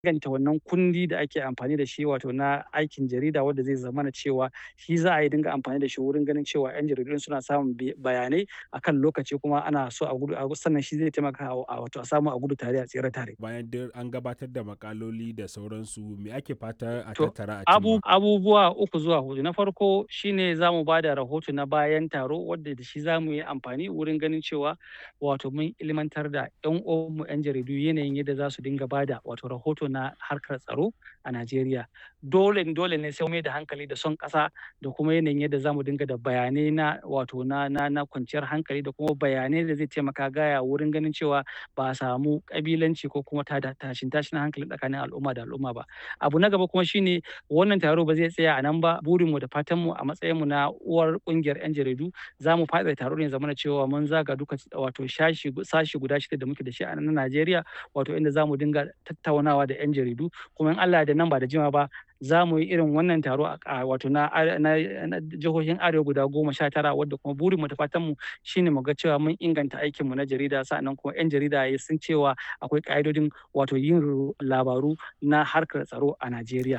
inganta wannan kundi da ake amfani da shi wato na aikin jarida wanda zai zamana cewa shi za a yi dinga amfani da shi wurin ganin cewa 'yan jaridu suna samun bayanai akan lokaci kuma ana so a gudu sannan shi zai taimaka a wato a samu a gudu tare a tsere tare. Bayan duk an gabatar da makaloli da sauransu me ake fata a To, tattara a abu, cimma? abubuwa uku zuwa hudu. Na farko shine za mu ba da rahoto na bayan taro wadda da shi za mu yi amfani wurin ganin cewa wato mun ilmantar da 'yan uwanmu 'yan jaridu yanayin yadda za su dinga ba da wato rahoto na harkar tsaro a Najeriya. Dole dole ne sai mai da hankali da son ƙasa da kuma yanayin yadda za mu dinga da bayanai na wato na na na kwanciyar hankali da kuma bayanai da zai taimaka gaya wurin ganin cewa ba a samu ƙabilanci ko kuma tada tashin tashin hankali tsakanin al'umma da al'umma ba. Abu na gaba kuma shine wannan taro ba zai tsaya a nan ba burinmu da fatanmu a matsayinmu na uwar ƙungiyar 'yan jaridu za mu faɗaɗa taro ne ya zamana cewa mun zaga duka wato shashi sashi guda shida da muke da shi a nan Najeriya wato inda za mu dinga tattaunawa da 'yan jaridu kuma in Allah ya yarda nan ba da jimawa ba za mu yi irin wannan taro a wato na na na jihohin arewa guda goma sha tara wadda kuma burinmu da fatanmu shine mu ga cewa mun inganta aikinmu na jarida sa'annan kuma 'yan jarida sun cewa akwai ƙa'idodin wato yin labaru na harkar tsaro a Najeriya.